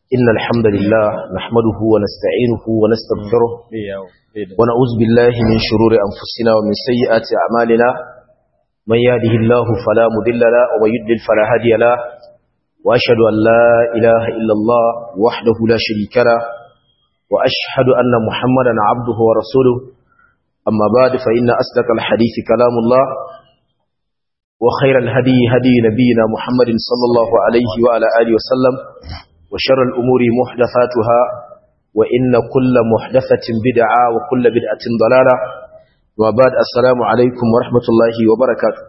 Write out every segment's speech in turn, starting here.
إن الحمد لله نحمده ونستعينه ونستغفره ونعوذ بالله من شرور أنفسنا ومن سيئات أعمالنا من يهده الله فلا مضل له ومن يضلل فلا هادي له وأشهد أن لا إله إلا الله وحده لا شريك له وأشهد أن محمدا عبده ورسوله أما بعد فإن أصدق الحديث كلام الله وخير الهدي هدي نبينا محمد صلى الله عليه وعلى آله وسلم وشر الأمور محدثاتها وإن كل محدثة بدعة وكل بدعة ضلالة وبعد السلام عليكم ورحمة الله وبركاته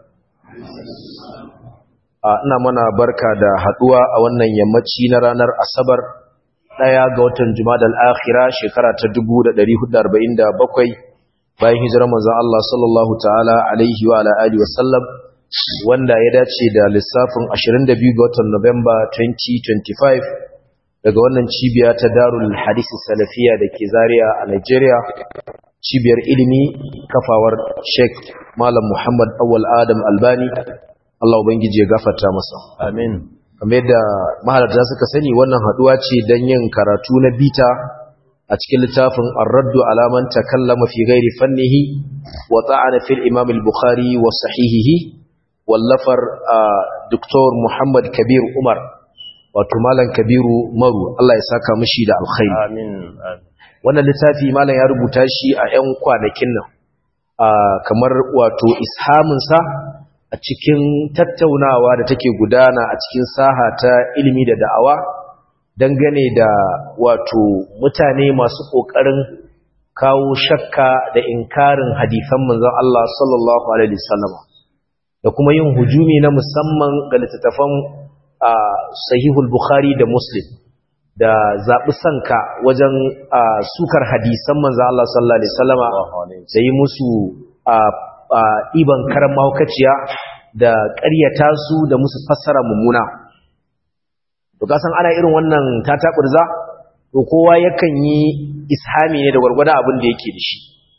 ina mana barka da haduwa a wannan yammaci na ranar asabar daya ga watan jumadal akhira shekara ta 1447 bayan hijirar manzon Allah sallallahu ta'ala alaihi wa ala alihi wasallam wanda ya dace da lissafin 22 ga watan Nuwamba 2025 daga wannan cibiya ta Darul Hadith Salafiya da ke Zaria a Nigeria cibiyar ilimi kafawar Sheikh Malam Muhammad Awwal Adam Albani Allah ubangiji ya gafarta masa amin kamar yadda mahalarta suka sani wannan haduwa ce don yin karatu na bita a cikin littafin Ar-Raddu ala man takallama fi ghairi fannihi wa ta'ana fil Imam al-Bukhari wa sahihihi wallafar Dr. Muhammad Kabir Umar wato Malam Kabiru Maru Allah ya saka mishi da alkhairi amin wannan littafi malam ya rubuta shi a 'yan kwanakin nan kamar wato ishaminsa a cikin tattaunawa da take gudana a cikin saha ta ilimi da da'awa dangane da wato mutane masu ƙoƙarin kawo shakka da inkarin hadisan manzon Allah sallallahu alaihi wasallam da kuma yin hujumi na musamman ga littattafan sahihul bukhari da muslim da zaɓi sanka wajen sukar hadisan manzon Allah sallallahu alaihi wasallama da yi musu ɗiban karan mahaukaciya da ƙaryata su da musu fassara mummuna to kasan ana irin wannan tataɓurza to kowa yakan yi ishami ne da gwargwada abin da yake da shi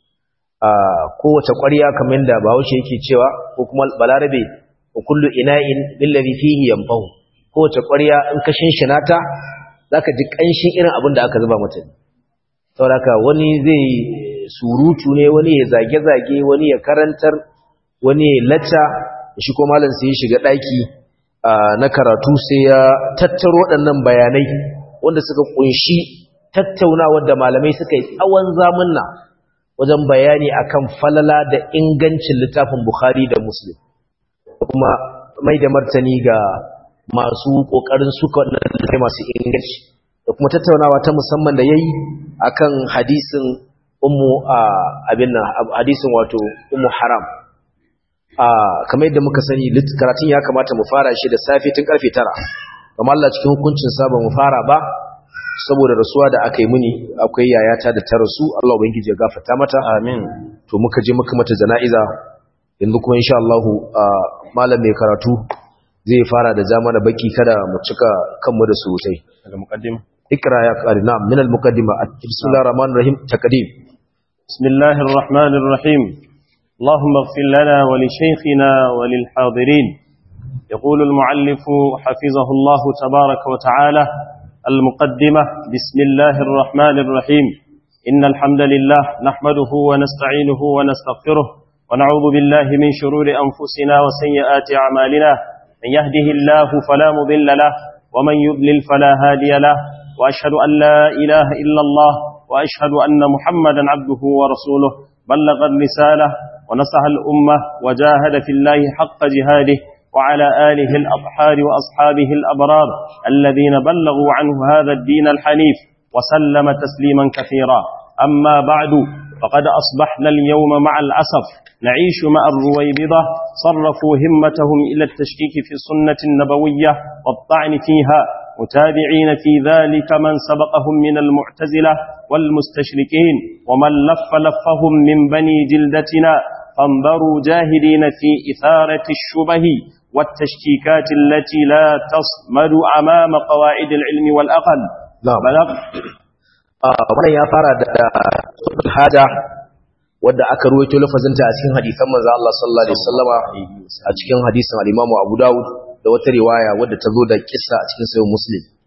kowace ƙwarya kamar da bahaushe yake cewa ko kuma balarabe wa kullu ina'in billazi fihi yanfahu kowace ƙwarya in ka shinshina ta zaka ji ƙanshin irin abin da aka zuba mata saboda wani zai surutu ne wani ya zage-zage wani ya karantar wani ya lacca shi ko malam sai ya shiga daki na karatu sai ya tattaro waɗannan bayanai wanda suka kunshi tattaunawa da malamai suka yi tsawon zamanna wajen bayani akan falala da ingancin littafin Bukhari da Muslim kuma mai da martani ga masu kokarin suka wannan masu inganci da kuma tattaunawa ta musamman da yayi akan hadisin ummu abin nan hadisin wato ummu haram kamar yadda muka sani karatun ya kamata mu fara shi da safe tun karfe 9 kamar Allah cikin hukuncin sa ba mu fara ba saboda rasuwa da aka yi muni akwai yayata da ta rasu Allah ubangiji ya gafarta mata amin to muka je muka mata jana'iza yanzu kuma insha Allah malam mai karatu zai fara da zama da baki kada mu cika kanmu da surutai daga muqaddima ikra ya qari na'am min al-muqaddima bismillahir rahmanir rahim taqdim bismillahir rahmanir rahim اللهم اغفر لنا ولشيخنا وللحاضرين يقول المعلف حفظه الله تبارك وتعالى المقدمة بسم الله الرحمن الرحيم إن الحمد لله نحمده ونستعينه ونستغفره ونعوذ بالله من شرور أنفسنا وسيئات أعمالنا من يهده الله فلا مضل له ومن يضلل فلا هادي له وأشهد أن لا إله إلا الله وأشهد أن محمدا عبده ورسوله بلغ الرسالة ونصح الأمة وجاهد في الله حق جهاده وعلى آله الأطحار وأصحابه الأبرار الذين بلغوا عنه هذا الدين الحنيف وسلم تسليما كثيرا أما بعد فقد أصبحنا اليوم مع الأسف نعيش مع الرويبضة صرفوا همتهم إلى التشكيك في السنة النبوية والطعن فيها متابعين في ذلك من سبقهم من المعتزلة والمستشركين ومن لف لفهم من بني جلدتنا فانظروا جاهدين في إثارة الشبه والتشكيكات التي لا تصمد أمام قواعد العلم والأقل نعم بلغ wannan ya fara da hada wadda aka ruwaito lafazinta a cikin hadisan manzo Allah sallallahu alaihi wasallama a cikin hadisin al-Imam Abu Dawud da wata riwaya wadda ta zo da kissa a cikin sahih Muslim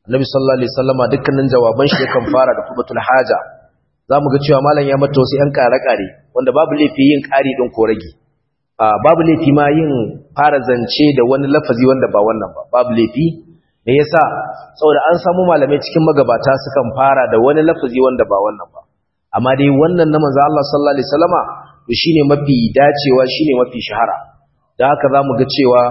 Nabi sallallahu alaihi wasallama dukkanin jawaban shi yakan fara da khutbatul haja zamu ga cewa malam ya mata wasu yan kare-kare wanda babu laifi yin kari din ko rage babu laifi ma yin fara zance da wani lafazi wanda ba wannan ba babu laifi me yasa saboda an samu malamai cikin magabata sukan fara da wani lafazi wanda ba wannan ba amma dai wannan na manzo Allah sallallahu alaihi wasallama to shine mafi dacewa shine mafi shahara da haka zamu ga cewa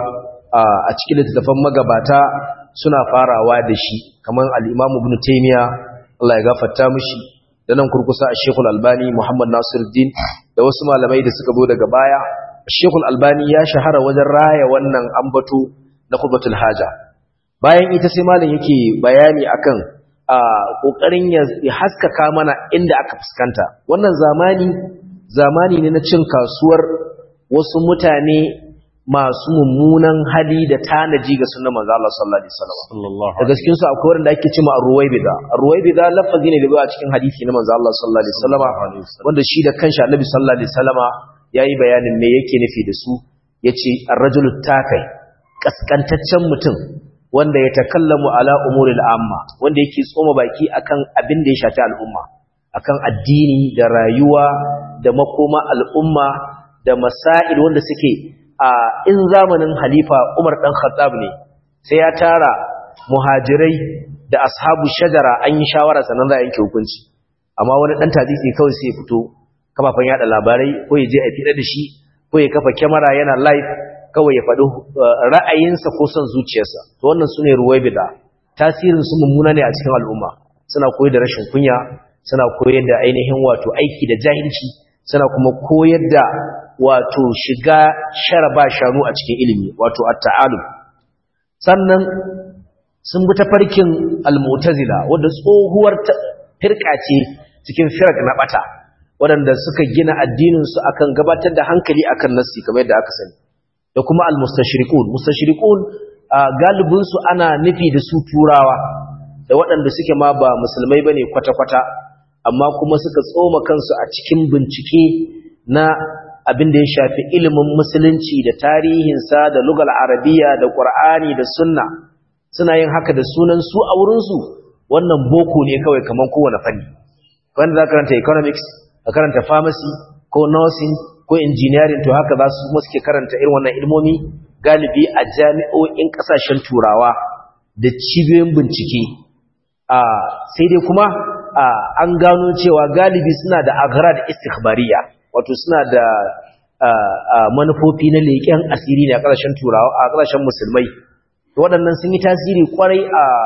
a cikin littattafan magabata suna farawa da shi kamar al-Imam Ibn Taymiyyah Allah ya gafarta mishi da nan kurkusa a Sheikh Al-Albani Muhammad Nasiruddin da wasu malamai da suka zo daga baya Sheikh Al-Albani ya shahara wajen raya wannan ambato na khutbatul haja bayan ita sai malam yake bayani akan a kokarin ya haskaka mana inda aka fuskanta wannan zamani zamani ne na cin kasuwar wasu mutane masu mummunan hali da tanaji ga sunan manzo Allah sallallahu alaihi wasallam daga cikin su akwai wanda ake cewa ar-ruwaybida ar-ruwaybida lafazi ne da zuwa cikin hadisi na manzo Allah sallallahu alaihi wasallam wanda shi da kanshi Annabi sallallahu alaihi wasallama yayi bayanin me yake nufi da su yace ar-rajulu takai kaskantaccen mutum wanda ya takallamu ala umuril amma wanda yake tsoma baki akan abin da ya shafi al'umma akan addini da rayuwa da makoma al'umma da masail wanda suke a in zamanin halifa Umar dan Khattab ne sai ya tara muhajirai da ashabu shajara an yi shawara sanan za a yanke hukunci amma wani dan tadisi kawai sai ya fito kafafan yada labarai ko ya je a fida da shi ko ya kafa kyamara yana live kawai ya faɗi ra'ayinsa ko son zuciyarsa to wannan sune ruwaibida tasirin su mummuna ne a cikin al'umma suna koyar da rashin kunya suna koyar da ainihin wato aiki da jahilci suna kuma koyar da wato shiga sharaba shanu a cikin ilimi wato at-ta'alum sannan sun bi tafarkin al-mu'tazila wanda tsohuwar firka ce cikin firak na bata waɗanda suka gina addinin su akan gabatar da hankali akan nassi kamar yadda aka sani da kuma al-mustashriqun mustashriqun galibin su ana nufi da su turawa da waɗanda suke ma ba musulmai bane kwata-kwata amma kuma suka tsoma kansu a cikin bincike na abin da ya shafi ilimin musulunci da tarihinsa da lugal arabiya da qur'ani da sunna suna yin haka da sunan su a wurinsu wannan boko ne kawai kamar kowane fanni wanda za karanta economics ka karanta pharmacy ko nursing ko engineering to haka za su kuma suke karanta irin wannan ilmomi galibi a jami'o'in kasashen turawa da cibiyoyin bincike a sai dai kuma an gano cewa galibi suna da agrad istikhbariya wato suna da manufofi na leƙen asiri ne a ƙasashen turawa a ƙasashen musulmai waɗannan sun yi tasiri kwarai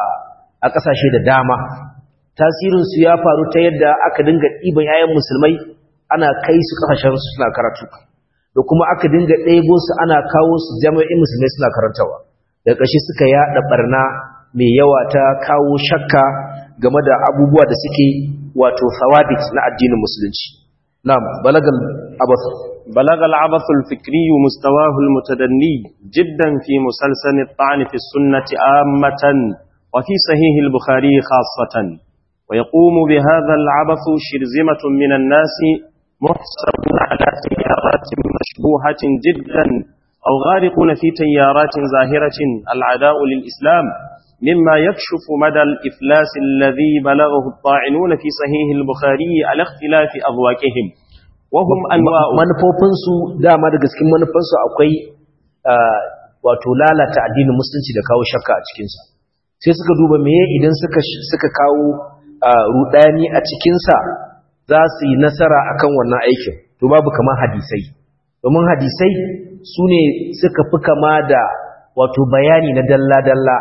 a ƙasashe da dama tasirinsu ya faru ta yadda aka dinga ɗiban 'ya'yan musulmai ana kai su ƙasashen suna karatu da kuma aka dinga ɗebo su ana kawo su jami'in musulmai suna karantawa da ƙarshe suka yaɗa ɓarna mai yawa ta kawo shakka game da abubuwa da suke wato thawabit na addinin musulunci na'am balagal abath بلغ العبث الفكري مستواه المتدني جدا في مسلسل الطعن في السنة آمة وفي صحيح البخاري خاصة ويقوم بهذا العبث شرزمة من الناس محسبون على تيارات مشبوهة جدا أو غارقون في تيارات ظاهرة العداء للإسلام مما يكشف مدى الإفلاس الذي بلغه الطاعنون في صحيح البخاري على اختلاف أذواقهم wahum anwa'u manufofinsu dama daga cikin manufansu akwai wato lalata addinin musulunci da kawo shakka a cikinsa sai suka duba meye idan suka suka kawo rudani a cikinsa za su yi nasara akan wannan aikin to babu kamar hadisai domin hadisai su ne suka fi kama da wato bayani na dalla-dalla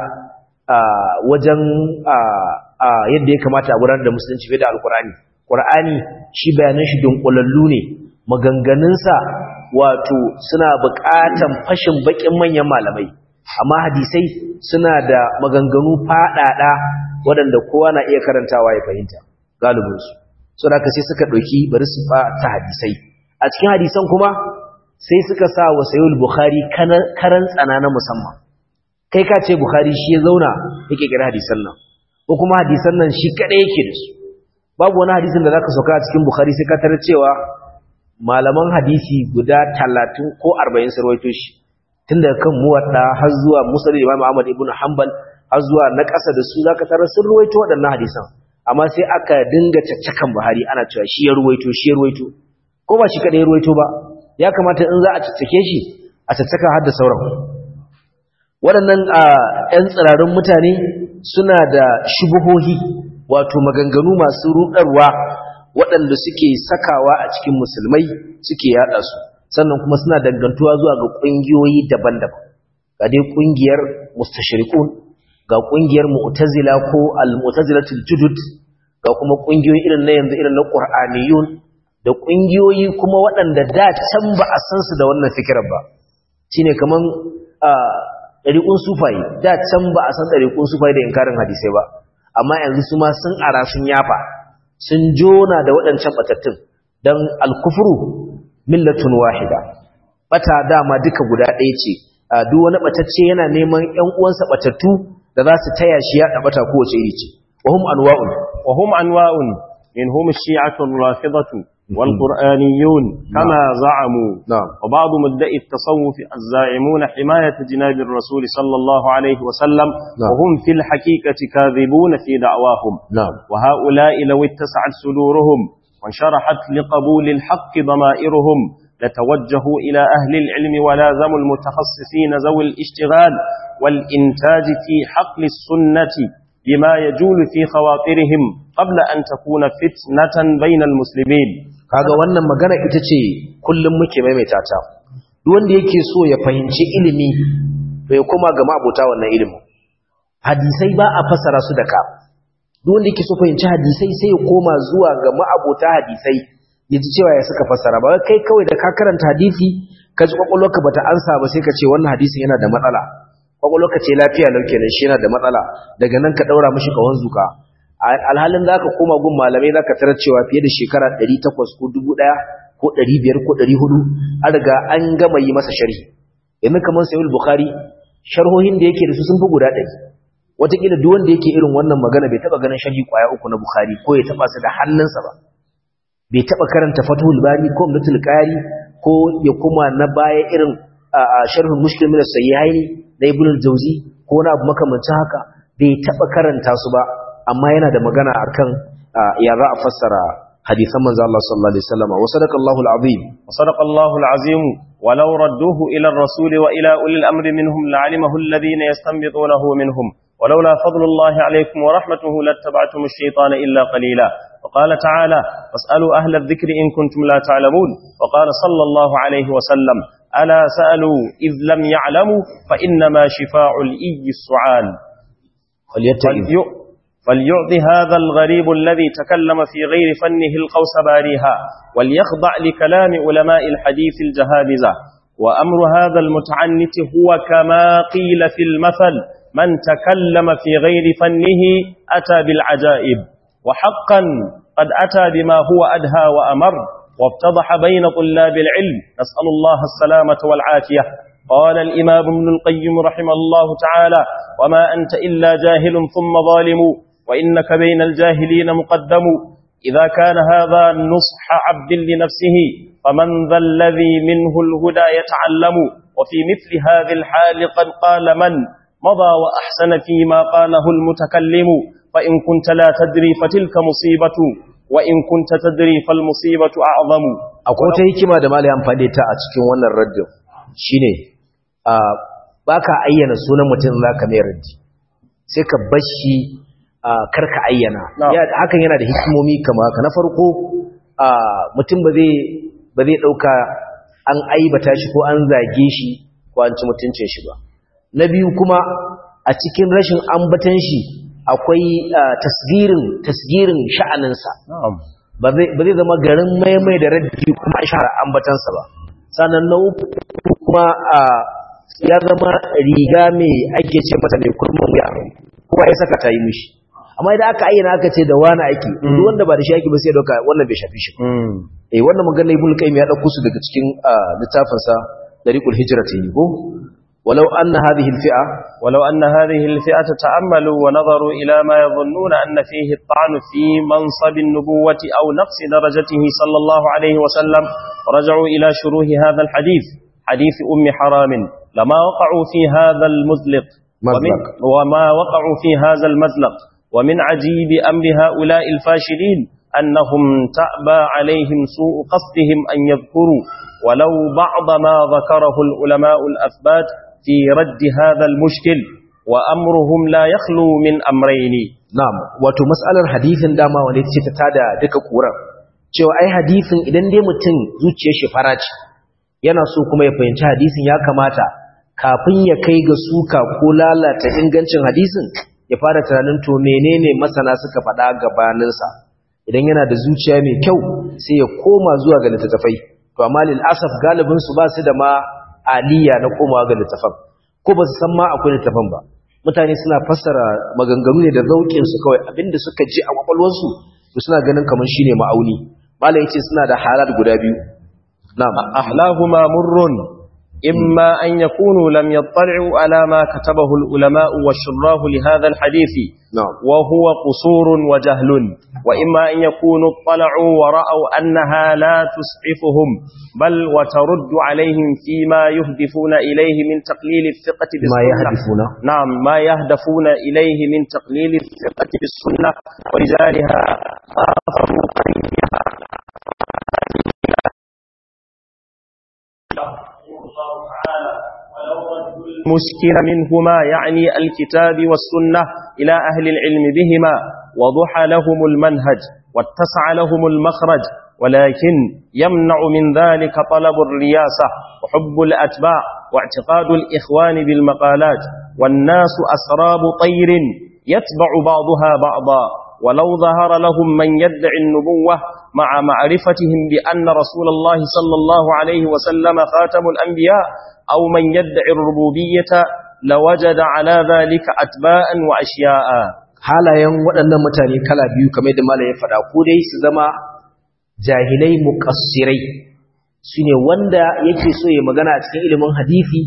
wajen yadda ya kamata a gudanar da musulunci fiye da alkurani ƙur'ani shi bayanan shi dunkulallu ne maganganunsa wato suna buƙatan fashin baƙin manyan malamai amma hadisai suna da maganganu faɗaɗa waɗanda kowa na iya karantawa ya fahimta galibinsu so da sai suka ɗauki bari su ta hadisai a cikin hadisan kuma sai suka sa wa sayul bukhari karan tsana na musamman kai ka ce bukhari shi ya zauna yake kira hadisan nan ko kuma hadisan nan shi kaɗai yake da su babu wani hadisin da zaka sauka a cikin bukhari sai ka tarar cewa malaman hadisi guda talatin ko arba'in sarwaito shi tun daga kan muwadda har zuwa musa da imam ahmad ibn hanbal har zuwa na ƙasa da su zaka tarar sun ruwaito waɗannan hadisan amma sai aka dinga caccakan Buhari ana cewa shi ya ruwaito shi ya ruwaito ko ba shi kada ya ruwaito ba ya kamata in za a caccake shi a caccaka har da sauran waɗannan ƴan tsirarun mutane suna da shubuhohi wato maganganu masu ruɗarwa waɗanda suke sakawa a cikin musulmai suke yaɗa su sannan kuma suna dangantuwa zuwa ga ƙungiyoyi daban-daban ga dai ƙungiyar mustashriqun ga ƙungiyar mu'tazila ko al-mu'tazilatul judud ga kuma ƙungiyoyi irin na yanzu irin na qur'aniyun da ƙungiyoyi kuma waɗanda da can ba a san su da wannan fikirar ba shine kaman ɗariƙun sufaye da can ba a san ɗariƙun sufaye da inkarin hadisai ba amma yanzu su ma sun ara sun yafa sun jona da waɗancan batattun don alkufuru millatun wahida bata dama duka guda ɗaya ce duk wani batacce yana neman ƴan uwansa batattu da za su taya shi ya bata kowace iri ce wahum anwa'un وهم أنواع منهم الشيعة الرافضة والقرآنيون كما زعموا نعم وبعض مدعي التصوف الزاعمون حماية جناب الرسول صلى الله عليه وسلم نعم. وهم في الحقيقة كاذبون في دعواهم نعم وهؤلاء لو اتسعت صدورهم وانشرحت لقبول الحق ضمائرهم لتوجهوا إلى أهل العلم ولازموا المتخصصين ذوي الاشتغال والإنتاج في حقل السنة بما يجول في خواطرهم قبل أن تكون فتنة بين المسلمين kaga wannan magana ita ce kullum muke maimaita ta duk wanda yake so ya fahimci ilimi to ya koma ga mabota wannan ilimin hadisai ba a fassara su da ka duk wanda yake so fahimci hadisai sai ya koma zuwa ga ma'abota hadisai ya ji cewa ya suka fassara ba kai kawai da ka karanta hadisi ka ji kwakwalwarka bata ansa ba sai ka ce wannan hadisin yana da matsala kwakwalwarka ce lafiya lau kenan shi yana da matsala daga nan ka daura mishi kawon zuka alhalin za ka koma gun malamai za ka tarar cewa fiye da shekara 800 ko 1000 ko 500 ko 400 an riga an gama yi masa sharhi yanzu kamar sayul bukhari sharhohin da yake da su sun fi guda ɗari wataƙila duk wanda yake irin wannan magana bai taɓa ganin sharhi ƙwaya uku na bukhari ko ya taɓa su da hannunsa ba bai taɓa karanta fatuhul bari ko umdatul qari ko ya kuma na baya irin sharhul muslim min as-sayyihaini na ibn al-jawzi ko na abu makamancin haka bai taɓa karanta su ba amma yana da magana akan ya za a fassara hadisan manzo Allah sallallahu alaihi wasallam wa sadaqa Allahu al-azim وصدق الله العظيم ولو ردوه إلى الرسول وإلى أولي الأمر منهم لعلمه الذين يستنبطونه منهم ولولا فضل الله عليكم ورحمته لاتبعتم الشيطان إلا قليلا وقال تعالى فاسألوا أهل الذكر إن كنتم لا تعلمون وقال صلى الله عليه وسلم ألا سألوا إذ لم يعلموا فإنما شفاع الإي السعال فليتئذ فليؤ- فليعطي هذا الغريب الذي تكلم في غير فنه القوس باريها وليخضع لكلام علماء الحديث الجهابزة وأمر هذا المتعنت هو كما قيل في المثل من تكلم في غير فنه أتى بالعجائب وحقا قد أتى بما هو أدهى وأمر وافتضح بين طلاب العلم نسأل الله السلامة والعافية قال الإمام ابن القيم رحمه الله تعالى وما أنت إلا جاهل ثم ظالم وإنك بين الجاهلين مقدم إذا كان هذا نصح عبد لنفسه فمن ذا الذي منه الهدى يتعلم وفي مثل هذه الحال قد قال من مضى وأحسن فيما قاله المتكلم فإن كنت لا تدري فتلك مصيبة وإن كنت تدري فالمصيبة أعظم akwai wata hikima da malai amfani ta a cikin wannan raddin shine a baka ayyana sunan mutum zaka mai raddi sai ka bashi a karka ayyana Na'am. Ya- hakan yana da hikimomi kama haka na farko a mutum ba zai ba zai dauka an aibata shi ko an zage shi ko an ci mutuncin shi ba na biyu kuma a cikin rashin ambatan shi akwai ah, tasgirin tasgirin sha'aninsa نعم ba zai ba zai zama garin maimai da raddi kuma a shahara ambatansa ba sannan na uku kuma a ya zama riga mai ake ce mata mai kurman wuya kuma ya saka ta yi mishi amma idan aka ayyana aka ce da wani ake duk wanda ba da shi ake ba sai dauka wannan bai shafi shi ba. eh wannan magana ibnu qayyim ya dauko su daga cikin ah, littafinsa dariqul hijrati ko walau anna hadhihi alfi'a ولو أن هذه الفئة تأملوا ونظروا إلى ما يظنون أن فيه الطعن في منصب النبوة أو نقص درجته صلى الله عليه وسلم رجعوا إلى شروح هذا الحديث حديث أم حرام لما وقعوا في هذا المزلق ومن وما وقعوا في هذا المزلق ومن عجيب أمر هؤلاء الفاشلين أنهم تأبى عليهم سوء قصدهم أن يذكروا ولو بعض ما ذكره العلماء الأثبات في رد هذا المشكل وأمرهم لا يخلو من أمرين na'am wato mas'alar hadisin dama wanda ce ta tada duka kuran cewa ai hadisin idan dai mutum zuciyar shi faraci yana so kuma ya fahimci hadisin ya kamata kafin ya kai ga suka ko lalata ingancin hadisin ya fara tunanin to menene masana suka faɗa gabaninsa idan yana da zuciya mai kyau sai ya koma zuwa ga littattafai to amma lil asaf galibin su ba su da ma aliya na komawa ga littattafan ko ba su san ma akwai littattafan ba mutane suna fassara maganganu ne da zaukin su kawai abinda suka ji a kwakwalwarsu to suna ganin kamar shine ma'auni malai yace suna da halat guda biyu na'am أحلاهما مر إما أن يكونوا لم يطلعوا على ما كتبه العلماء والشراه لهذا الحديث na'am وهو قصور وجهل وإما أن يكونوا اطلعوا ورأوا أنها لا تسعفهم بل وترد عليهم فيما يهدفون إليه من تقليل الثقة ma بالسنة yahdifuna نعم ما يهدفون إليه من تقليل الثقة بالسنة ورجالها آثروا قريبها المشكل منهما يعني الكتاب والسنة إلى أهل العلم بهما وضح لهم المنهج واتسع لهم المخرج ولكن يمنع من ذلك طلب الرياسة وحب الأتباع واعتقاد الإخوان بالمقالات والناس أسراب طير يتبع بعضها بعضا ولو ظهر لهم من يدعي النبوة مع معرفتهم بأن رسول الله صلى الله عليه وسلم خاتم الأنبياء أو من يدعي الربوبية لوجد على ذلك أتباء وأشياء halayen waɗannan mutane kala biyu kamar da malam ya faɗa ko dai su zama jahilai muqassirai shine wanda yake so ya magana a cikin ilimin hadisi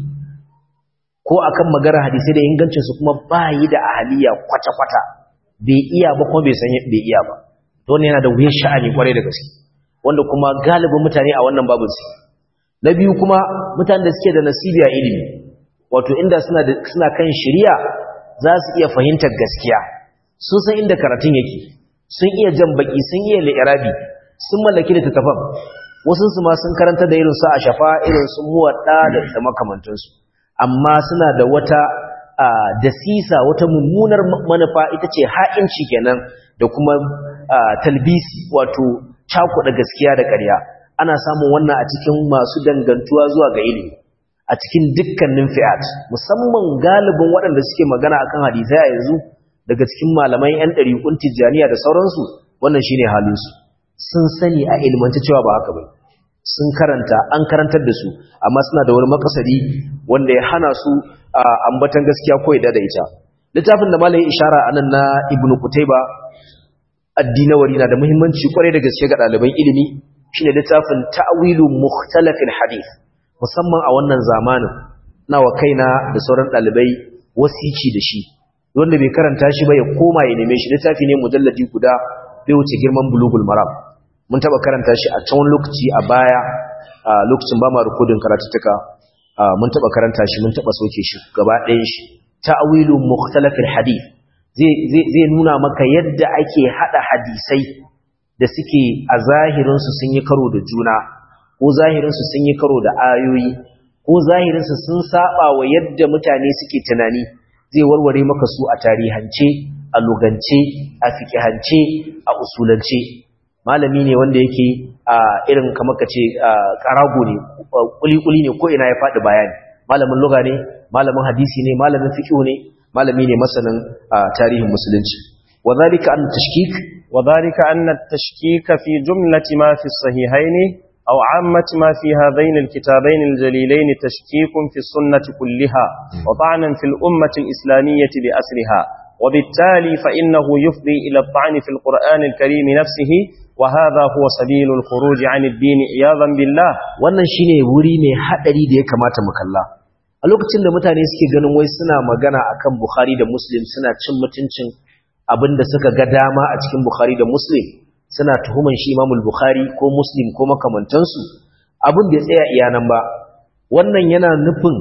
ko akan magana hadisi da ingancin su kuma bayi da ahaliya kwata-kwata bai iya ba kuma bai san bai iya ba don yana da wuyar sha'ani kwarai da gaske wanda kuma galibin mutane a wannan babu su na biyu kuma mutanen da suke da nasibi a ilimi wato inda suna da suna kan shari'a za su iya fahimtar gaskiya sun san inda karatun yake sun iya jan baki sun iya li'irabi sun mallaki da tattafan wasu su ma sun karanta da irin su a shafa irin su muwadda da da makamantansu amma suna da wata dasisa wata mummunar manufa ita ce ha'inci kenan da kuma talbisi wato cakuɗa gaskiya da ƙarya ana samun wannan a cikin masu dangantuwa zuwa ga ilimi a cikin dukkanin fi'at musamman galibin waɗanda suke magana akan hadisai a yanzu daga cikin malaman 'yan ɗariƙun tijjaniya da sauransu wannan shine halinsu sun sani a ilmanta cewa ba haka bai sun karanta an karantar da su amma suna da wani makasari wanda ya hana su a ambatan gaskiya ko da ita littafin da malayin ishara anan na ibnu kutaiba addinawari na da muhimmanci kwarai da gaske ga ɗaliban ilimi shine littafin ta'wilu mukhtalafil hadith musamman a wannan zamanin na wa kaina da sauran ɗalibai wasici da shi wanda bai karanta shi ba ya koma ya neme shi littafi ne mujalladi guda bai wuce girman bulugul maram mun taba karanta shi a can lokaci a baya a lokacin ba ma rikodin karatuttuka mun taba karanta shi mun taba soke shi gaba ɗayan shi ta'wilu mukhtalafil hadith zai zai nuna maka yadda ake hada hadisai da suke a zahirin su sun yi karo da juna ko zahirin su sun yi karo da ayoyi ko zahirin su sun saba wa yadda mutane suke tunani zai warware maka su a tarihance a lugance a fikihance a usulance malami ne wanda yake a irin kamar ka ce karago ne kuli-kuli ne ko ina ya faɗi bayani malamin luga ne malamin hadisi ne malamin fiqh ne malami ne masanin tarihin musulunci wadhalika an tashkik وذلك أن التشكيك في جملة ما في الصحيحين أو عامة ما في هذين الكتابين الجليلين تشكيك في السنة كلها وطعنا في الأمة الإسلامية بأسرها وبالتالي فإنه يفضي إلى الطعن في القرآن الكريم نفسه وهذا هو سبيل الخروج عن الدين عياذا بالله wannan shine wuri mai hadari da ya kamata mu kalla a lokacin da mutane suke ganin wai suna magana akan Bukhari da Muslim suna cin mutuncin abinda suka ga dama a cikin Bukhari da Muslim suna tuhuman shi Imam Bukhari ko Muslim ko makamantansu abin da ya tsaya iya nan ba wannan yana nufin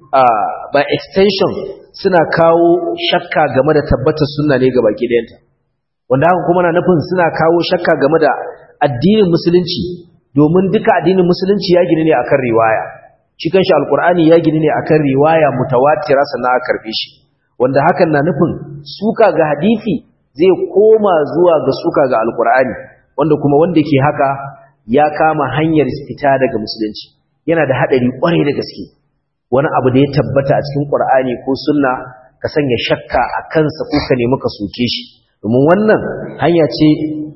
by extension suna kawo shakka game da tabbatar sunna ne ga baki ɗayanta wanda haka kuma na nufin suna kawo shakka game da addinin musulunci domin duka addinin musulunci ya gini ne akan riwaya shi kanshi alkur'ani ya gini ne akan riwaya mutawatira sannan aka karbe shi wanda hakan na nufin suka ga hadisi zai koma zuwa ga suka ga alkur'ani wanda kuma wanda ke haka ya kama hanyar fita daga musulunci yana da hadari kwarai da gaske wani abu da ya tabbata a cikin qur'ani ko sunna ka sanya shakka a kansa ko ka nemi ka soke shi domin wannan hanya ce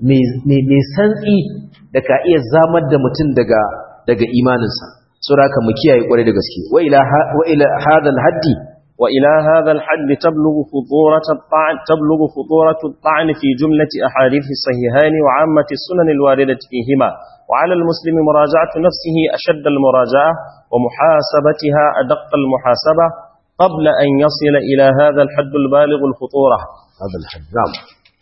mai santsi da ka iya zamar da mutum daga daga imaninsa saboda haka mu kiyaye kwarai da gaske wa ila wa ila hadal haddi wa ila hadal haddi tablughu futurat at-ta'n tablughu futurat at-ta'n fi jumlati ahadith as-sahihayn wa 'ammati as-sunan al-waridati fihima wa 'ala al-muslim muraja'atu nafsihi ashadd al-muraja'ah wa muhasabatiha adaq al-muhasabah قبل أن يصل إلى هذا الحد البالغ الخطورة هذا الحد نعم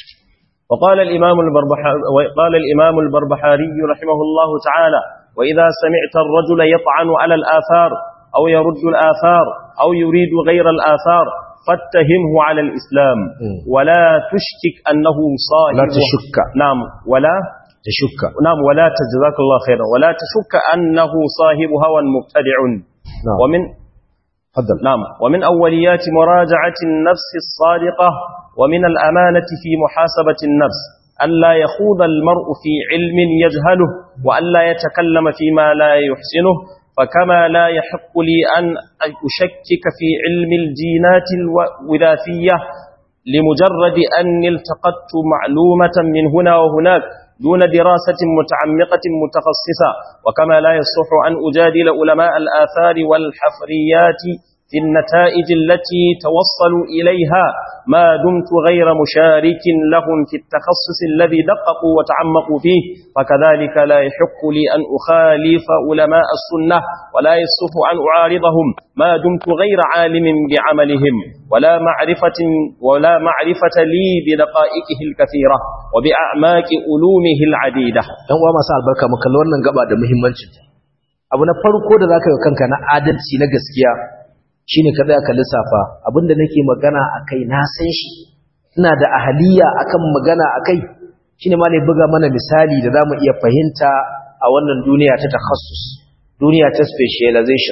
وقال الإمام, البربحاري وقال الإمام البربحاري رحمه الله تعالى وإذا سمعت الرجل يطعن على الآثار أو يرد الآثار أو يريد غير الآثار فاتهمه على الإسلام ولا تشكك أنه صاحب لا تشك نعم ولا تشك نعم ولا تجزاك الله خيرا ولا تشك أنه صاحب هوى مبتدع نعم ومن تفضل نعم ومن أوليات مراجعة النفس الصادقة ومن الأمانة في محاسبة النفس ألا يخوض المرء في علم يجهله وألا يتكلم فيما لا يحسنه فكما لا يحق لي أن أشكك في علم الجينات الوراثية لمجرد أني التقطت معلومة من هنا وهناك دون دراسة متعمقة متخصصة وكما لا يصح أن أجادل علماء الآثار والحفريات في النتائج التي توصلوا إليها ما دمت غير مشارك لهم في التخصص الذي دققوا وتعمقوا فيه فكذلك لا يحق لي أن أخالف علماء السنة ولا يصح أن أعارضهم ما دمت غير عالم بعملهم ولا معرفة, ولا معرفة لي بدقائقه الكثيرة وبأعماق علومه العديدة dan uwa masu albarka mu kalli wannan gaba da muhimmancin abu na farko da zaka yi kanka na adalci na gaskiya shine ka tsaya ka lissafa abinda nake magana akai na san shi ina da ahaliya akan magana akai shine ma ne buga mana misali da zamu iya fahimta a wannan duniya ta takhassus duniya ta specialization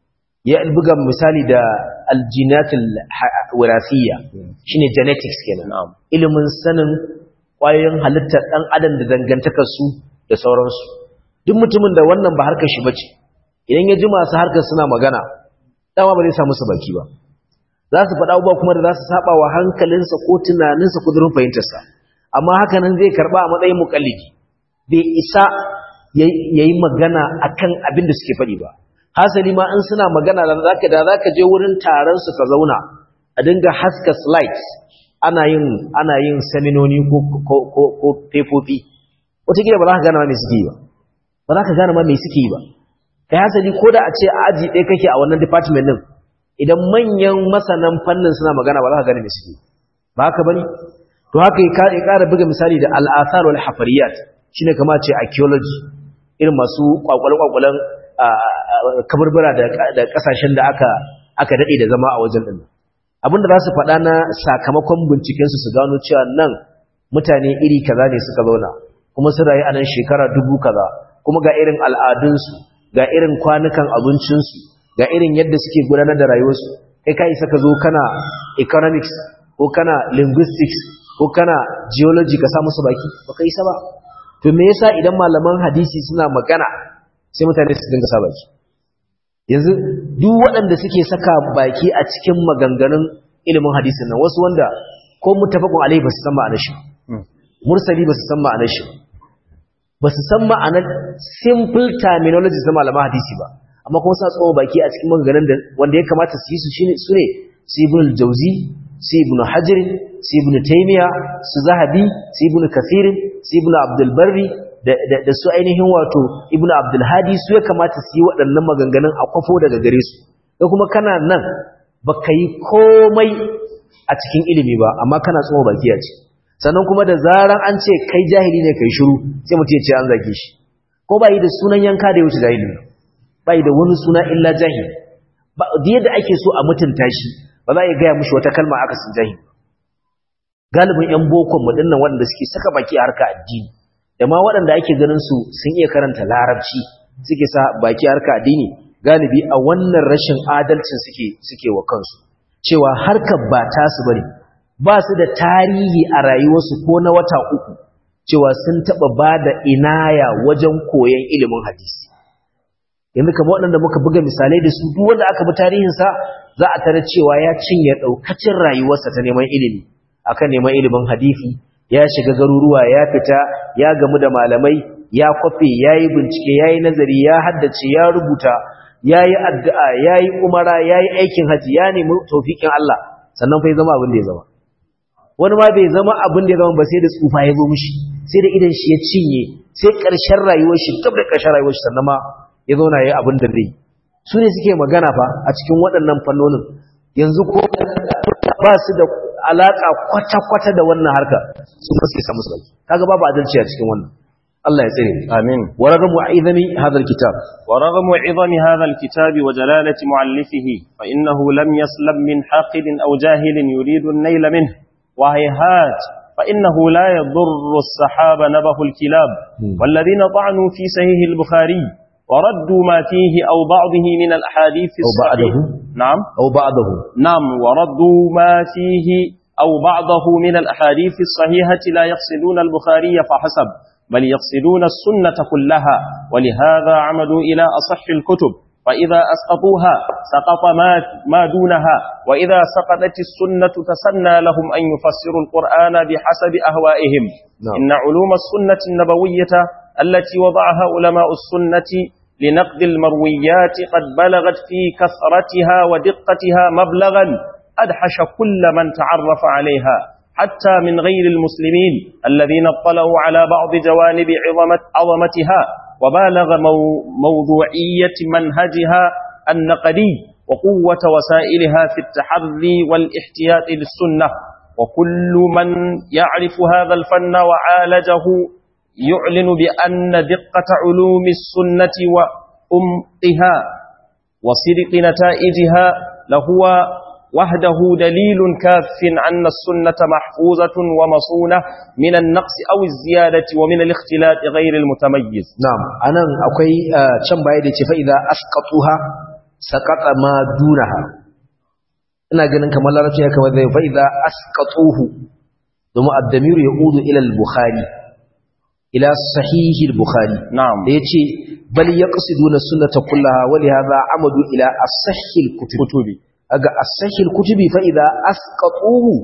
ya buga misali da aljinatul wirasiyya shine genetics kenan ilimin sanin kwayoyin halittar dan adam da dangantakar su da sauransu duk mutumin da wannan ba harkar shi bace idan ya ji masu harkar suna magana dama ba zai samu su baki ba za su faɗa abubuwa kuma da za su saba wa hankalinsa ko tunaninsa ko durin fahimtarsa amma haka nan zai karɓa a matsayin mukallidi bai isa ya yi magana akan abin da suke faɗi ba hasali ma in suna magana da zaka da zaka je wurin taron su ka zauna a dinga haska slides ana yin ana yin seminoni ko ko ko ko fefofi wataƙila ba za ka gane ma me suke yi ba ba za ka gane ma me suke yi ba kai hasali ko da a ce a aji ɗaya kake a wannan department ɗin idan manyan masanan fannin suna magana ba za ka gane me suke ba haka bane to haka ya ƙara buga misali da al'athar wal hafariyat shine kamar ce archaeology irin masu kwakwale-kwakwalen kaburbura da kasashen da aka aka dade da zama a wajen din abinda za su faɗa na sakamakon binciken su su gano cewa nan mutane iri kaza ne suka zauna kuma sun rayu a nan shekara dubu kaza kuma ga irin al'adunsu ga irin kwanukan abincinsu ga irin yadda suke gudanar da rayuwarsu kai ka isa ka zo kana economics ko kana linguistics ko kana geology ka sa musu baki baka isa ba to me yasa idan malaman hadisi suna magana sai mutane su dinga sa baki yanzu duk waɗanda suke saka baki a cikin maganganun ilimin hadisin nan wasu wanda ko mutafaqun alaihi basu san ma'anar shi mursali basu san ma'anar shi basu san ma'anar simple terminology na malaman hadisi ba amma kuma sa tsawo baki a cikin maganganun da wanda ya kamata su yi su shine su ne su ibn al-jawzi su ibn hajar su ibn taymiya su zahabi su ibn kathir su ibn abdul barri da su ainihin wato ibn abdul hadi su ya kamata su yi waɗannan maganganun a kwafo daga gare su da kuma kana nan baka yi komai a cikin ilimi ba amma kana tsoho baki a ce sannan kuma da zaran an ce kai jahili ne kai shiru sai mutum ya ce an zage shi ko ba yi da sunan yanka da ya wuce jahili ba yi da wani suna illa jahili ba yadda ake so a mutunta shi ba za a gaya mushi wata kalma aka sun jahi galibin yan bokon mu dinnan waɗanda suke saka baki a harka addini da ma waɗanda ake ganin su sun iya karanta larabci suke sa baki harka addini galibi a wannan rashin adalcin suke suke wa kansu cewa harkar ba ta su bane ba su da tarihi a rayuwarsu ko na wata uku cewa sun taɓa ba da inaya wajen koyon ilimin hadisi yanzu kamar waɗanda muka buga misalai da su duk wanda aka bi tarihinsa za a tare cewa ya cinye ɗaukacin rayuwarsa ta neman ilimi akan neman ilimin hadisi ya shiga garuruwa ya fita ya gamu da malamai ya kwafe ya yi bincike ya yi nazari ya haddace ya rubuta ya yi addu'a ya yi umara ya yi aikin haji ya nemi taufiƙin Allah sannan fa ya zama abin da ya zama wani ma bai zama abin da ya zama ba sai da tsufa ya zo mishi sai da idan shi ya cinye sai ƙarshen rayuwar shi gab da ƙarshen rayuwar shi sannan ma ya zauna ya yi abin da zai su ne suke magana fa a cikin waɗannan fannonin yanzu ko ba su da alaƙa kwata-kwata da wannan harka su ba su samu sauki kaga babu adalci a cikin wannan Allah ya tsare amin wa ragamu aizami hadha alkitab ورغم عظم هذا الكتاب وجلالة مؤلفه فإنه لم يسلم من حاقد أو جاهل يريد النيل منه وهيهات فإنه لا يضر السحاب نبه الكلاب والذين طعنوا في سهيه البخاري وردوا ما فيه أو بعضه من الأحاديث أو بعده نعم aw ba'dahu نعم وردوا ما فيه أو بعضه من الأحاديث الصحيحة لا يقصدون البخاري فحسب بل يقصدون السنة كلها ولهذا عمدوا إلى أصح الكتب فإذا أسقطوها سقط ما, ما دونها وإذا سقطت السنة تسنى لهم أن يفسروا القرآن بحسب أهوائهم نعم. إن علوم السنة النبوية التي وضعها علماء السنة لنقد المرويات قد بلغت في كثرتها ودقتها مبلغا أدحش كل من تعرف عليها حتى من غير المسلمين الذين اطلعوا على بعض جوانب عظمة عظمتها وبالغ مو موضوعية منهجها النقدي وقوة وسائلها في التحري والاحتياط للسنة وكل من يعرف هذا الفن وعالجه يعلن بأن دقة علوم السنة وأمقها وصدق نتائجها لهو وحده دليل كاف أن السنة محفوظة ومصونة من النقص أو الزيادة ومن الاختلاط غير المتميز na'am anan akwai ah, can baya da ce fa idza asqatuha saqata ma dunaha ina ganin kamar larabci ya kamar zai fa idza asqatuhu domin ad-damir yaudu ila al-bukhari ila sahih al-bukhari نعم da yace bal yaqsiduna sunnata kullaha wa li hadha amadu ila as-sahih al-kutub كتب aga as-sahih al-kutubi fa idza asqatuhu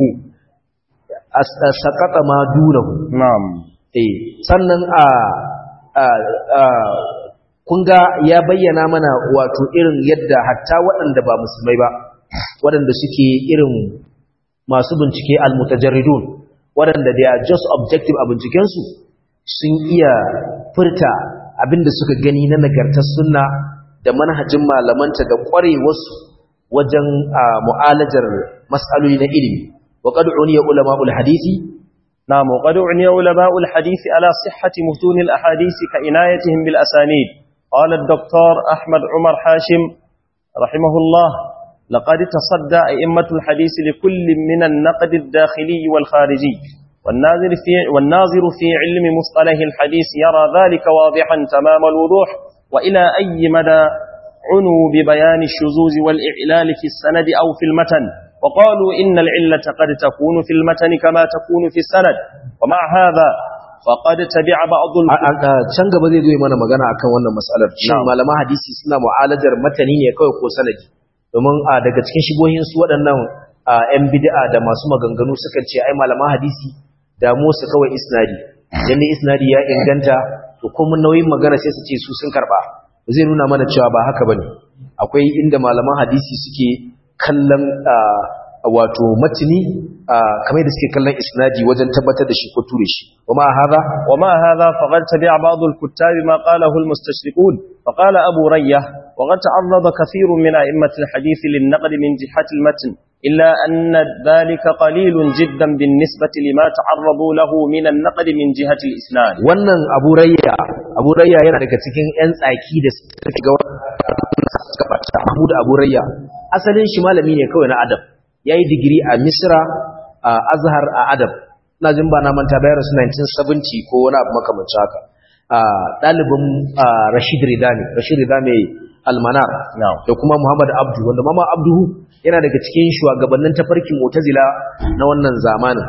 as- saqata ma dunahu نعم eh sannan a a a kun ga ya bayyana mana wato irin yadda hatta waɗanda ba musulmai ba waɗanda suke irin masu bincike almutajarridun waɗanda they are just objective a bincikensu sun iya furta abinda suka gani na nagartar sunna da manhajin malamanta da ƙwarewarsu wajen a mu'alajar mas'aloli na ilimi wa qad uniya ulama'ul hadisi نعم وقد أعني علماء الحديث على صحة متون الأحاديث كعنايتهم بالأسانيد قال الدكتور أحمد عمر حاشم رحمه الله لقد تصدى أئمة الحديث لكل من النقد الداخلي والخارجي والناظر في, والناظر في علم مصطلح الحديث يرى ذلك واضحا تمام الوضوح وإلى أي مدى عنوا ببيان الشذوذ والإعلال في السند أو في المتن وقالوا إن العلة قد تكون في المتن كما تكون في السند ومع هذا فقد تبع بعض A- a- a- can gaba zai zo yi mana magana akan wannan matsalar shin Na'am. malaman hadisi suna mu'alajar matani ne kawai ko sanadi domin a daga cikin shigohin su waɗannan a, yan bid'a da masu maganganu suka ce ai malaman hadisi damu su kawai isnadi yanda isnadi ya inganta to kuma nauyin magana sai su ce su sun karba zai nuna mana cewa ba haka bane akwai inda malaman hadisi suke kallon a, wato matini a, kamar da suke kallon isnadi wajen tabbatar da shi ko ture shi kuma hada وما هذا فقد تبع بعض الكتاب ما قاله المستشرقون فقال أبو ريه وقد تعرض كثير من أئمة الحديث للنقد من جهة المتن إلا أن ذلك قليل جدا بالنسبة لما تعرضوا له من النقد من جهة الإسناد wannan abu rayya abu rayya yana daga cikin yan tsaki da suka ga suka bata Mahmud Abu Rayya asalin shi malami ne kawai na adab yayi digiri a Misra a Azhar a adab ina jin ba na manta bayar su 1970 ko wani abu makamancin haka ɗalibin Rashid Rida ne Rashid Rida mai almanar da kuma Muhammad Abdu wanda mama Abdu yana daga cikin shugabannin tafarkin Mu'tazila na wannan zamanin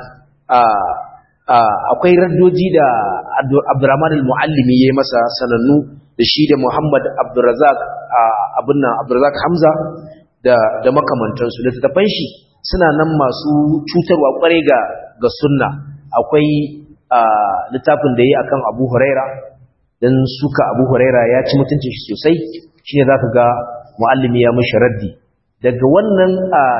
akwai raddoji da Abdurrahman al-Muallimi yayi masa sanannu da shi da Muhammad Abdurrazzaq abin nan Abdurrazzaq Hamza da da makamantansu da tafan shi suna nan masu cutarwa kwarai ga ga sunna akwai littafin da yayi akan Abu Huraira dan suka Abu Huraira ya ci mutuncin shi sosai shine zaka ga muallimi ya mishi raddi daga wannan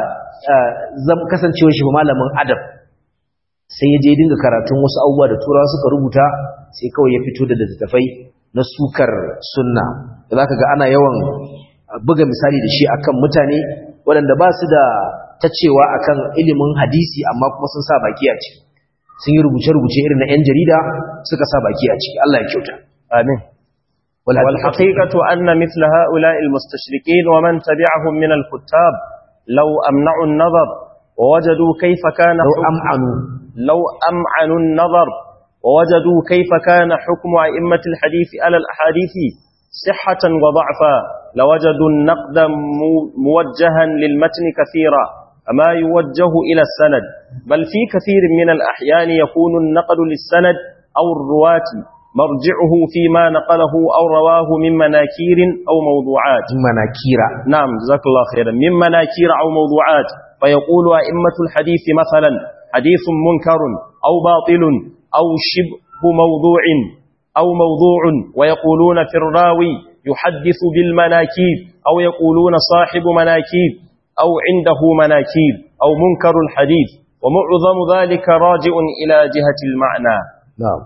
zam kasancewar shi malamin adab sai ya je dinga karatun wasu abubuwa da turawa suka rubuta sai kawai ya fito da littattafai na sukar sunna da zaka ga ana yawan buga misali da shi akan mutane waɗanda ba su da tacewa akan ilimin hadisi amma kuma sun sa baki a ciki sun yi rubuce-rubuce irin na 'yan jarida suka sa baki a ciki Allah ya kyauta amin والحقيقة أن مثل هؤلاء المستشركين ومن تبعهم من الكتاب لو أمنعوا النظر ووجدوا كيف كان لو أمعنوا لو أمعنوا النظر ووجدوا كيف كان حكم أئمة الحديث على الأحاديث صحة وضعفا لوجدوا النقد موجها للمتن كثيرا أما يوجه إلى السند بل في كثير من الأحيان يكون النقد للسند أو الرواة مرجعه فيما نقله أو رواه من مناكير أو موضوعات من مناكير نعم جزاك الله خيرا من مناكير أو موضوعات فيقول أئمة الحديث مثلا حديث منكر أو باطل أو شبه موضوع أو موضوع ويقولون في الراوي يحدث بالمناكير أو يقولون صاحب مناكير أو عنده مناكير أو منكر الحديث ومعظم ذلك راجع إلى جهة المعنى نعم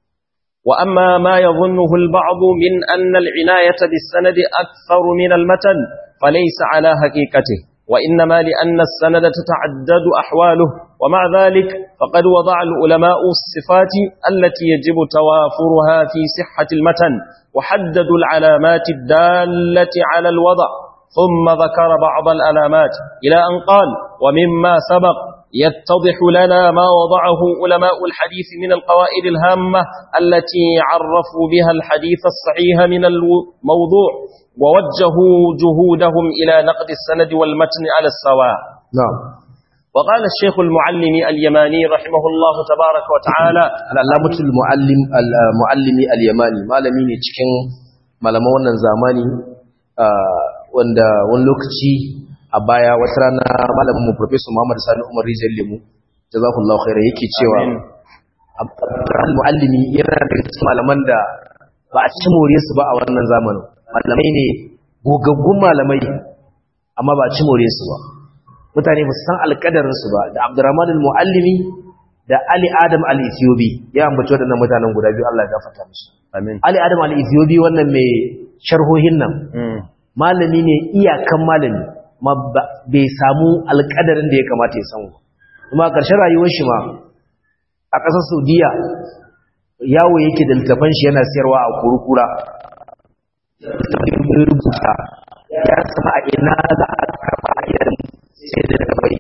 وأما ما يظنه البعض من أن العناية بالسند أكثر من المتن فليس على حقيقته وإنما لأن السند تتعدد أحواله ومع ذلك فقد وضع العلماء الصفات التي يجب توافرها في صحة المتن وحددوا العلامات الدالة على الوضع ثم ذكر بعض العلامات إلى أن قال ومما سبق يتضح لنا ما وضعه علماء الحديث من القوائد الهامة التي عرفوا بها الحديث الصحيح من الموضوع ووجهوا جهودهم إلى نقد السند والمتن على السواء نعم وقال الشيخ المعلم اليماني رحمه الله تبارك وتعالى العلامة المعلم المعلم اليماني malami ne cikin malaman wannan zamani wanda wani lokaci a baya wata rana malamin mu professor Muhammad Sani Umar Rijal Lemu jazakallahu khaira yake cewa al-muallimi yana da cikin malaman da ba a ci more su ba a wannan zamanin malamai ne gogaggun malamai amma ba a ci more su ba mutane ba su san alƙadarin su ba da Abdurrahman al-muallimi da Ali Adam al-Ethiopi ya ambaci waɗannan mutanen guda biyu Allah ya gafarta musu amin Ali Adam al-Ethiopi wannan mai sharhohin nan malami ne iyakan malami ma bai samu alƙadarin da ya kamata ya samu kuma ƙarshen rayuwar shi ma a ƙasar Saudiya yawo yake da littafan shi yana siyarwa a kurukura rubuta ya sama a ina za a karɓa a idan sai da daga bai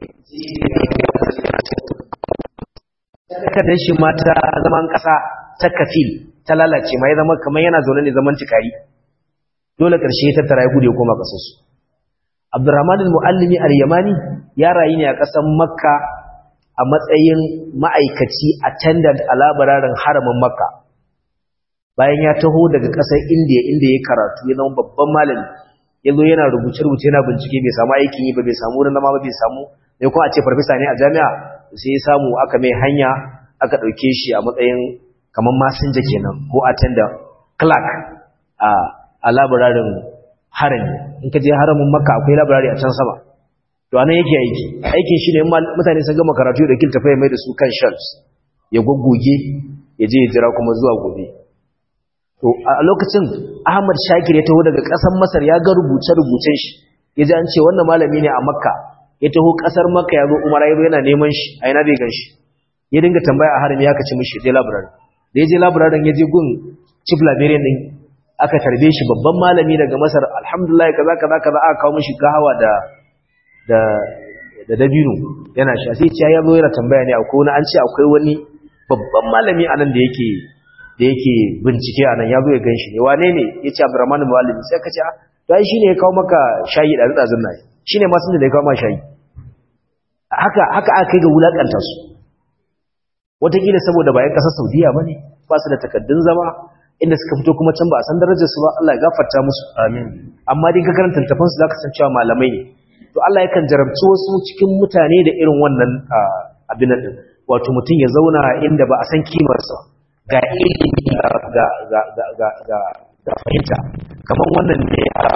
takardar shi ma ta zaman ƙasa ta kafil ta lalace ma ya zama kamar yana zaune ne zaman tikari dole ƙarshe ya tattara ya gudu ya koma ƙasarsu abdurrahman al-muallimi al-yamani ya rayu ne a ƙasar makka a matsayin ma'aikaci attendant a labararin haramin makka bayan ya taho daga ƙasar indiya inda ya karatu ya zama babban malami ya zo yana rubuce-rubuce yana bincike bai samu aikin yi ba bai samu wurin zama ba bai samu mai kuma a ce farfesa ne a jami'a sai ya samu aka mai hanya aka ɗauke shi a matsayin kamar masinja kenan ko attendant clerk a a labararin harami in ka je haramin makka akwai labarari a can sama to anan yake aiki aikin shi ne mutane sun gama karatu da kilta fa mai da su kan shelves ya goggoge ya je ya jira kuma zuwa gobe to a lokacin Ahmad Shakir ya taho daga ƙasar Masar ya ga rubuce-rubucen shi ya ji an ce wannan malami ne a Makka ya taho ƙasar Makka ya zo Umar ya yana neman shi a ina bai gan shi ya dinga tambaya a harami ya kace mishi je library da ya je library ya je gun chief librarian din aka tarbe shi babban malami daga Masar alhamdulillah kaza kaza kaza aka kawo mishi gahawa da da da dabino yana sha sai ce ya zo yana tambaya ne akwai wani an ce akwai wani babban malami anan da yake da yake bincike anan ya zo ya ganshi ne wane ne yace Abdurrahman Muallimi sai ka ce to ai shine ya kawo maka shayi da dazun nan shine ma sun da ya kawo maka shayi haka haka aka kai ga wulakanta su wataƙila saboda bayan ƙasar Saudiya bane ba su da takaddun zama inda suka fito kuma can ba a san darajar su ba Allah ya gafarta musu amin amma dai ka karanta tafan su zaka san cewa malamai ne to Allah yakan jarabci wasu cikin mutane da irin wannan abin nan wato mutum ya zauna inda ba a san kimar sa ga ilimi ga ga ga ga ga ga fahimta kamar wannan ne a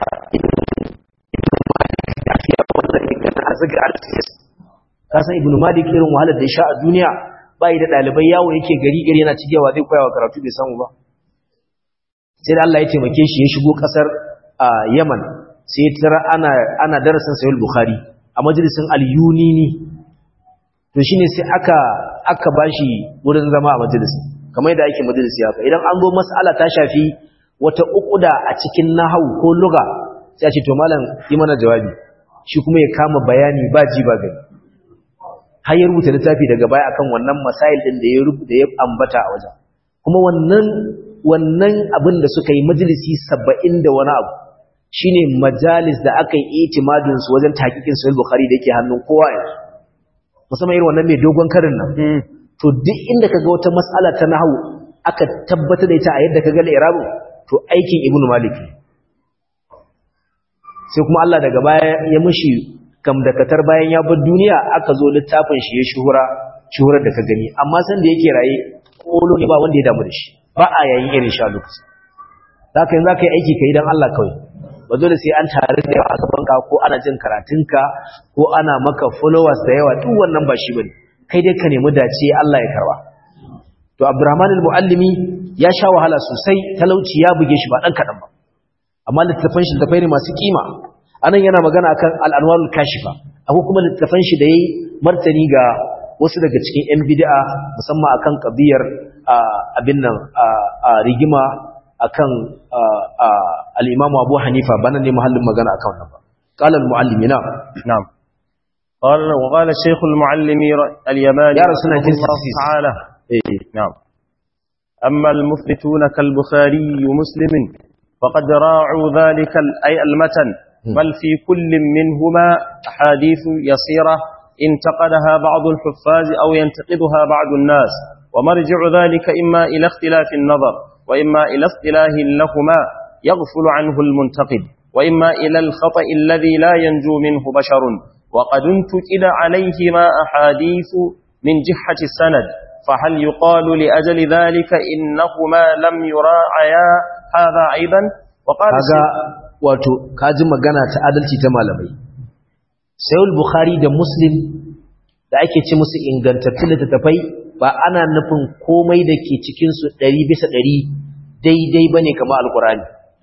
ka san ibnu malik irin wahalar da ya sha a duniya bai da dalibai yawo yake gari gari yana cigewa zai koyawa karatu bai samu ba sai da Allah ya taimake shi ya shigo kasar Yaman sai ya tara ana ana darasin Sahih Bukhari a majalisin Al-Yunini to shine sai aka aka bashi wurin zama a majalisin kamar yadda ake majalisi haka idan an zo mas'ala ta shafi wata ukuda a cikin nahwu ko lugha sai a ce to malam yi mana jawabi shi kuma ya kama bayani ba ji ba gani har ya rubuta littafi daga baya akan wannan masail din da ya rubuta ya ambata a wajen kuma wannan wannan abin da suka yi majalisi saba'in da wani abu shine majalis da aka yi itimadin su wajen takikin sahih bukhari da yake hannun kowa yanzu musamman irin wannan mai dogon karin nan to duk inda kaga wata mas'ala ta nahwu aka tabbata da ita a yadda kaga al-i'rabu to aikin ibnu malik sai kuma Allah daga baya ya mishi gamdakatar bayan ya bar duniya aka zo littafin shi ya shuhura shuhurar da ka gani amma san da yake raye kolo ne ba wanda ya damu da shi ba a yayin irin sha lokaci za ka yi za ka yi aiki ka yi don Allah kawai ba dole sai an tare da yawa a gabanka ko ana jin karatunka ko ana maka followers da yawa duk wannan ba shi bane kai dai ka nemi dace Allah ya karba to Abdurrahman al-Muallimi ya sha wahala sosai talauci ya buge shi ba dan kadan ba amma littafan shi littafai ne masu kima anan yana magana akan al-anwarul kashifa akwai kuma littafan shi da yayi martani ga wasu daga cikin yan bid'a musamman akan kabiyar abin nan rigima akan al-Imam Abu Hanifa bana ne mahallin magana akan wannan ba qala al-muallimi na na'am قال وقال الشيخ المعلم اليماني يا رسول الله الله تعالى نعم أما المثبتون كالبخاري مسلم فقد راعوا ذلك أي المتن بل في كل منهما أحاديث يسيرة انتقدها بعض الحفاظ أو ينتقدها بعض الناس ومرجع ذلك إما إلى اختلاف النظر وإما إلى اصطلاح لهما يغفل عنه المنتقد وإما إلى الخطأ الذي لا ينجو منه بشر وقد انتقد عليهما أحاديث من جحة السند فهل يقال لأجل ذلك إنهما لم يراعيا هذا أيضا وقال kaga wato kaji magana ta adalci ta malamai sayul bukhari da muslim da ake ci musu ingantattun littattafai ba ana nufin komai da ke cikinsu ɗari bisa ɗari daidai ba ne kama alkurani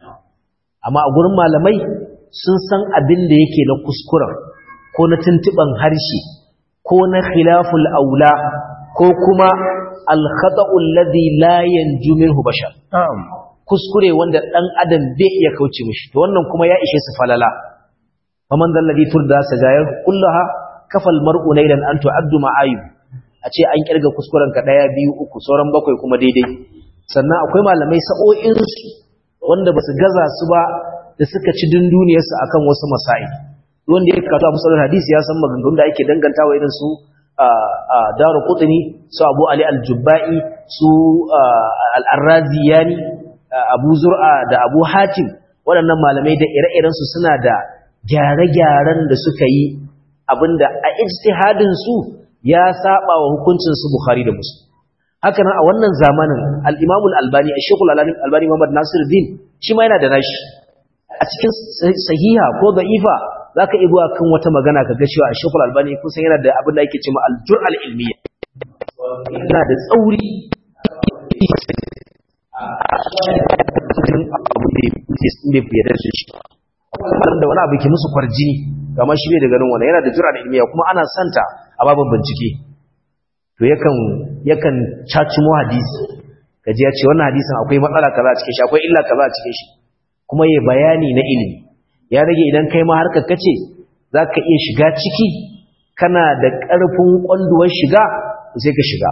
amma a gurin malamai sun san abin da yake na kuskuren ko na tuntuɓan harshe ko na khilaful aula ko kuma alkhata'ul ladhi la yanju minhu bashar kuskure wanda dan adam bai iya kauce mishi to wannan kuma ya ishe su falala faman dal ladhi turda sajayar kullaha kafal mar'u laylan an tu'addu ma'ayib a ce an kirga kuskuren ka daya biyu uku sauran bakwai kuma daidai sannan akwai malamai sa'o'in su wanda basu gaza su ba da suka ci dunduniyar su akan wasu masail wanda ya karatu Abu Sa'id hadisi ya san maganganun da ake dangantawa irin su a Daru Qutni su Abu Ali al-Jubba'i su al-Arraziyani Abu Zur'a da Abu Hatim waɗannan malamai da ire-iren su suna da gyare-gyaren da suka yi abinda a ijtihadin su ya saba wa hukuncin su Bukhari da Muslim haka nan a wannan zamanin al-Imam al-Albani Sheikh al-Albani Muhammad Nasiruddin shi ma yana da nashi a cikin sahiha ko da'ifa zaka ibo kan wata magana ka ga cewa Sheikh al-Albani kun san yana da abin da yake cewa al-jur'al ilmiyya yana da tsauri abu da ya da su shi da wani abu ke musu kwarjini kama shi bai da ganin wani yana da jura da ilmiya kuma ana santa a babin bincike to yakan yakan cacumo hadisi kaji ya ce wannan hadisin akwai matsala kaza a cikin shi akwai illa kaza a cikin shi kuma ya bayani na ilimi ya rage idan kai ma harkar kace zaka iya shiga ciki kana da ƙarfin kwanduwar shiga sai ka shiga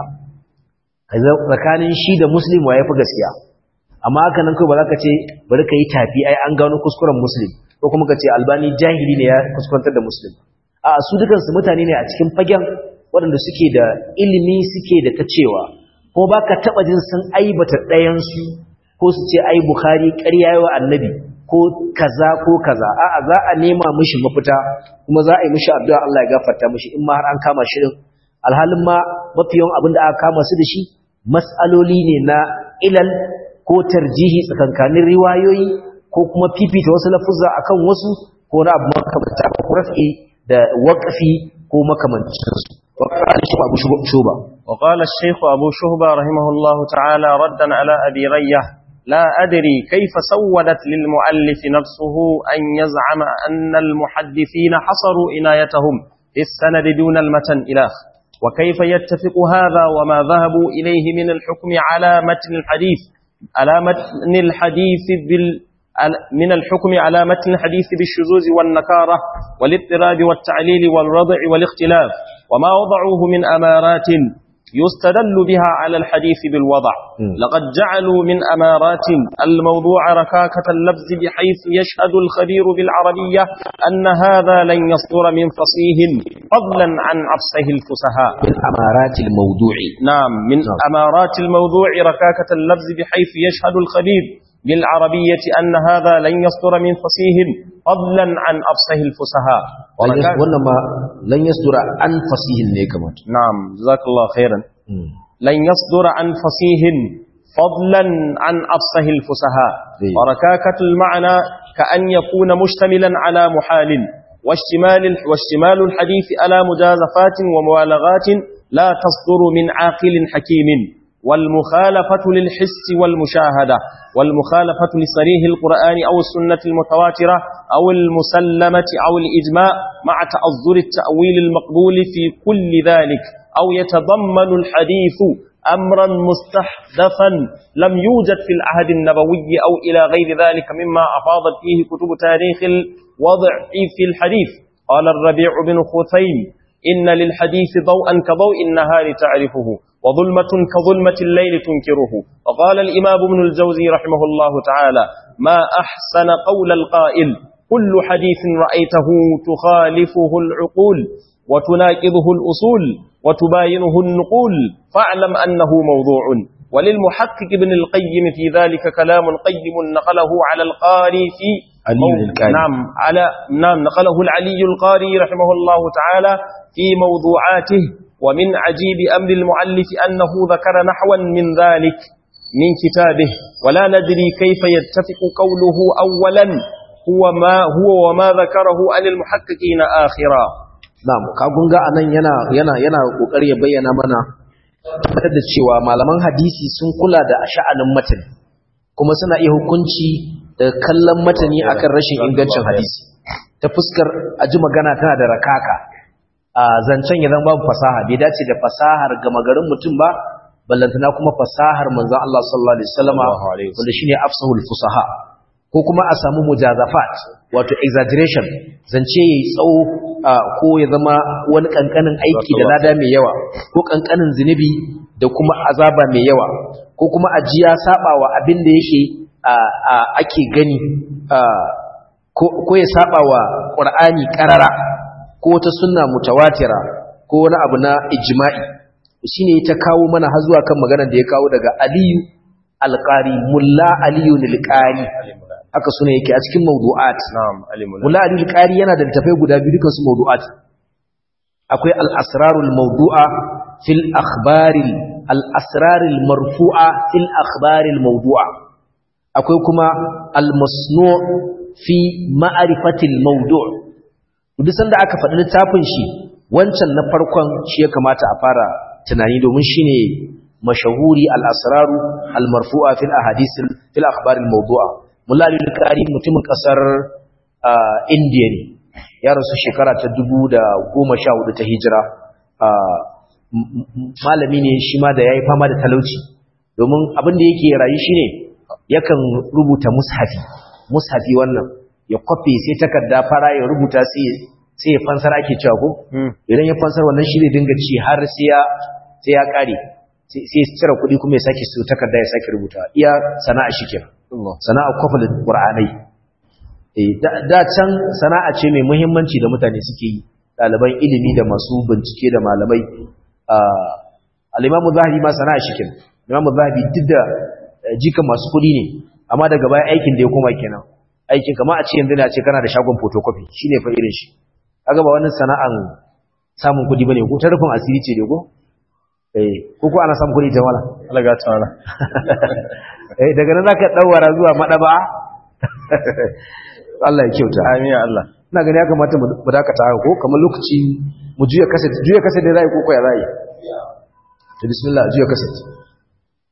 tsakanin shi da muslim wa yafi gaskiya amma haka nan kai ba za ka ce bari ka yi tafi ai an gano kuskuren muslim ko kuma ka ce albani jahili ne ya kuskurantar da muslim a su dukansu mutane ne a cikin fagen waɗanda suke da ilimi suke da ta cewa ko ba ka taɓa jin sun aibata ɗayansu ko su ce ai bukhari ƙarya yawa annabi ko kaza ko kaza a'a za a nema mishi mafita kuma za a yi mishi addu'a Allah ya gafarta mishi in ma har an kama shi din alhalin ma mafi yawan abin da aka kama su da shi mas'aloli ne na ilal ko tarjihi tsakankanin riwayoyi ko kuma fifita wasu lafuzza akan wasu ko na abu makamanta ko rafi da waƙafi ko makamancinsu وقال الشيخ أبو شوبة وقال الشيخ أبو شهبة رحمه الله تعالى ردا على أبي ريه لا أدري كيف سولت للمؤلف نفسه أن يزعم أن المحدثين حصروا عنايتهم في السند دون المتن إله وكيف يتفق هذا وما ذهبوا إليه من الحكم على متن الحديث على متن الحديث بال من الحكم على متن الحديث بالشذوذ والنكارة والاضطراب والتعليل والرضع والاختلاف وما وضعوه من أمارات يستدل بها على الحديث بالوضع لقد جعلوا من أمارات الموضوع ركاكة اللفظ بحيث يشهد الخبير بالعربية أن هذا لن يصدر من فصيه فضلا عن عفصه الفسهاء من أمارات الموضوع نعم من أمارات الموضوع ركاكة اللفظ بحيث يشهد الخبير بالعربية أن هذا لن يصدر من فصيه فضلا عن أفصه الفسهاء وإنما لن يصدر عن فصيه نيكمت نعم جزاك الله خيرا لن يصدر عن فصيه فضلا عن أفصه الفسهاء وركاكة المعنى كأن يكون مشتملا على محال واشتمال, واشتمال الحديث على مجازفات ومبالغات لا تصدر من عاقل حكيم والمخالفة للحس والمشاهدة والمخالفة لصريح القرآن أو السنة المتواترة أو المسلمة أو الإجماع مع تأذر التأويل المقبول في كل ذلك أو يتضمن الحديث أمرا مستحدثا لم يوجد في العهد النبوي أو إلى غير ذلك مما أفاضت فيه كتب تاريخ الوضع في الحديث قال الربيع بن خثيم إن للحديث ضوءا كضوء النهار تعرفه وظلمة كظلمة الليل تنكره وقال الإمام ابن الجوزي رحمه الله تعالى ما أحسن قول القائل كل حديث رأيته تخالفه العقول وتناقضه الأصول وتباينه النقول فاعلم أنه موضوع وللمحقق ابن القيم في ذلك كلام قيم نقله على القاري في علي القاري نعم على نعم نقله العلي القاري رحمه الله تعالى في موضوعاته ومن عجيب أمر المؤلف أنه ذكر نحوا من ذلك من كتابه ولا ندري كيف يتفق قوله أولا هو ما هو وما ذكره عن المحققين آخرا na'am kagun ga anan yana yana yana kokari ya bayyana mana tabbatar da cewa malaman hadisi sun kula da sha'anin matani kuma suna iya hukunci da kallon matani akan rashin ingancin hadisi ta fuskar aji magana tana da rakaka a zancen ya zama babu fasaha bai dace da fasahar gama garin mutum ba ballantana kuma fasahar manzon Allah sallallahu alaihi wasallama wanda shine afsahul fusaha ko kuma a samu mujazafat wato exaggeration zance yayi tsawo ko ya zama wani kankanin aiki da lada mai yawa ko kankanin zinubi da kuma azaba mai yawa ko kuma ajiya sabawa abin da yake ake gani ko ya sabawa qur'ani qarara ko wata sunna mutawatira ko wani abu na ijma'i shine ta kawo mana har zuwa kan maganar da ya kawo daga Aliyu Alqari Mulla Aliyu Alqari haka suna yake a cikin mawdu'at na'am alimuna Mulla Aliyu Alqari yana da tafai guda biyu dukan su mawdu'at akwai al-asrarul mawdu'a fil akhbaril al-asrarul marfu'a fil akhbaril mawdu'a akwai kuma al-masnu' fi ma'rifatil mawdu' duk sanda aka faɗi littafin shi wancan na farkon shi ya kamata a fara tunani domin shine mashahuri al-asraru al-marfu'a fil ahadith fil akhbar al-mawdu'a mulla al-qari mutumin kasar India ne ya rasu shekara ta 2014 ta hijira malami ne shi ma da yayi fama da talauci domin abin da yake rayu shine yakan rubuta mushafi mushafi wannan ya kwafe sai takarda fara ya rubuta sai sai ya fansar ake cewa ko idan ya fansar wannan shi zai dinga ci har sai ya sai ya kare sai ya cire kuɗi kuma ya sake su takarda ya sake rubuta iya sana'a shi kenan sana'a kwafa da qur'anai eh da can sana'a ce mai muhimmanci da mutane suke yi ɗaliban ilimi da masu bincike da malamai al-imamu zahabi ma sana'a shi kenan imamu zahabi duk da jika masu kuɗi ne amma daga baya aikin da ya koma kenan aikin kama a ce yanzu na ce kana da shagon photocopy shine fa irin shi kaga ba wannan sana'an samun kuɗi bane ko ta rufin asiri ce ne ko eh ko ko ana samun kuɗi ta wala Allah ga tsara eh daga nan zaka dawara zuwa madaba Allah ya kyauta amin ya Allah ina gani ya kamata mu dakata haka ko kamar lokaci mu juya kaset juya kaset da zai ko ko ya zai to bismillah juya kaset